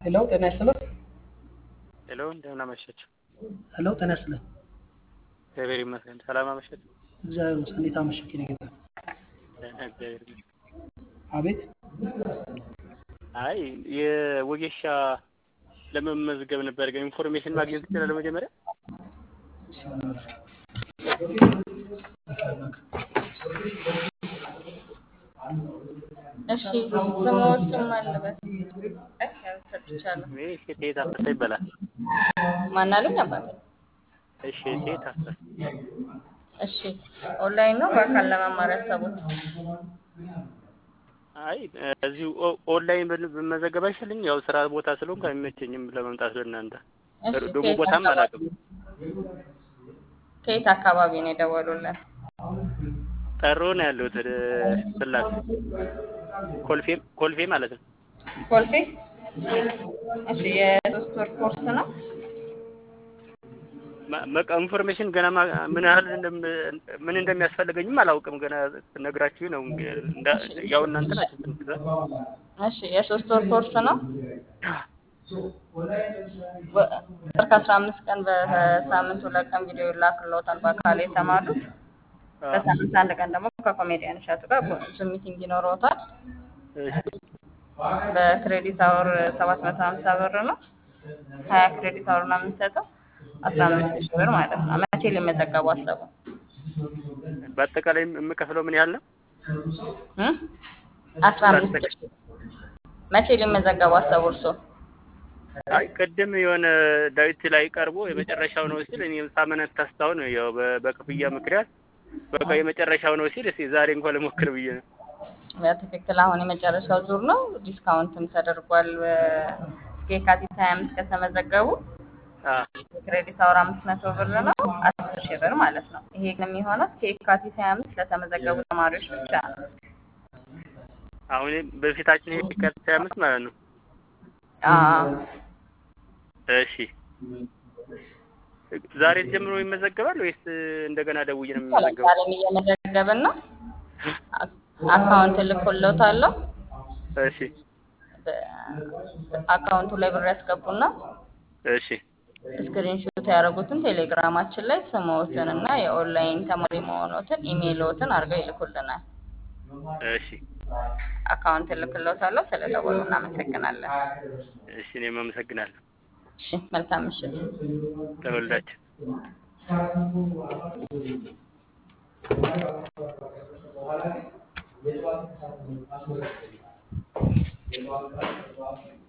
ሄሎ ጤና ይስጥልን። ሄሎ እንደምን አመሻችሁ? ሄሎ ጤና ይስጥልን። እግዚአብሔር ይመስገን። ሰላም አመሻችሁ? እግዚአብሔር ይመስገን። እንዴት አመሸህ የኔ ጌታ? ደህና እግዚአብሔር ይመስገን። አቤት አይ የወጌሻ ለመመዝገብ ነበር ግን ኢንፎርሜሽን ማግኘት ትችላለህ? መጀመሪያ እሺ ስሞቹም አለበት ሰጥቻለሁ። እኔ ሴት አፈሰ ይባላል። ማን አሉኝ አባቴ? እሺ ሴት አፈሰ እሺ ኦንላይን ነው በአካል ለመማር ያሰቡት? አይ እዚሁ ኦ- ኦንላይን ብን- ብመዘገብ አይሻልኝ? ያው ስራ ቦታ ስለሆንኩ አይመቸኝም ለመምጣት ለእናንተ እሺ ደግሞ ከየት ቦታም አካባቢ አላውቅም። ከየት አካባቢ ነው የደወሉልን? ጠሮ ነው ያለሁት ወደ ስላሴ ኮልፌ ኮልፌ ማለት ነው። ኮልፌ። እሺ የሶስት ወር ኮርስ ነው። ማ- በቃ ኢንፎርሜሽን ገና ማ- ምን ያህል እንደም- ምን እንደሚያስፈልገኝም አላውቅም። ገና ነግራችሁ ነው እንግዲህ እንዳ- ያው እናንተ ናችሁ ትምህርት እሺ የሶስት ወር ኮርስ ነው። ወ- ወር ከአስራ አምስት ቀን በሳምንት ሁለት ቀን ቪዲዮ ይላክልዎታል በአካል የተማሩት። በሳምንት አንድ ቀን ደግሞ ከኮሜዲያን እሸቱ ጋር ዙም ሚቲንግ ይኖረዎታል። በክሬዲት አወር ሰባት መቶ ሀምሳ ብር ነው። ሀያ ክሬዲት አወር ነው የምንሰጠው አስራ አምስት ሺህ ብር ማለት ነው። መቼ ሊመዘገቡ አሰቡ? በአጠቃላይ የምከፍለው ምን ያህል ነው? እም? አስራ አምስት ሺህ መቼ ሊመዘገቡ አሰቡ እርስዎ? አይ ቅድም የሆነ ዳዊት ላይ ቀርቦ የመጨረሻው ነው ሲል እኔ ሳመነት ታስታው ነው ያው በ- በክፍያ ምክንያት በቃ የመጨረሻው ነው ሲል እስኪ ዛሬ እንኳን ልሞክር ብዬ ነው። በትክክል አሁን የመጨረሻው ዙር ነው። ዲስካውንትም ተደርጓል። እስከ የካቲት ሀያ አምስት ከተመዘገቡ አ የክሬዲት አወር አምስት መቶ ብር ነው አስር ሺህ ብር ማለት ነው። ይሄ ግን የሚሆነው እስከ የካቲት ሀያ አምስት ለተመዘገቡ ተማሪዎች ብቻ ነው። አሁን በፊታችን ይሄ የካቲት ሃያ አምስት ማለት ነው። አዎ እሺ ዛሬ ጀምሮ ይመዘገባል ወይስ እንደገና ደውዬ ነው የሚመዘገበው? ዛሬም እየመዘገብን ነው። አ- አካውንት እልክልዎታለሁ። እሺ አካውንቱ ላይ ብር ያስገቡና እሺ ስክሪንሾት ያደረጉትን ቴሌግራማችን ላይ ስምዎትን እና የኦንላይን ተማሪ መሆኖትን ኢሜይልዎትን አድርገው ይልኩልናል። እሺ አካውንት እልክልዎታለሁ። ስለደወሉ እናመሰግናለን። እሺ እኔም አመሰግናለሁ። እሺ መልካም ምሽት። ተወልዳችሁ የጠዋት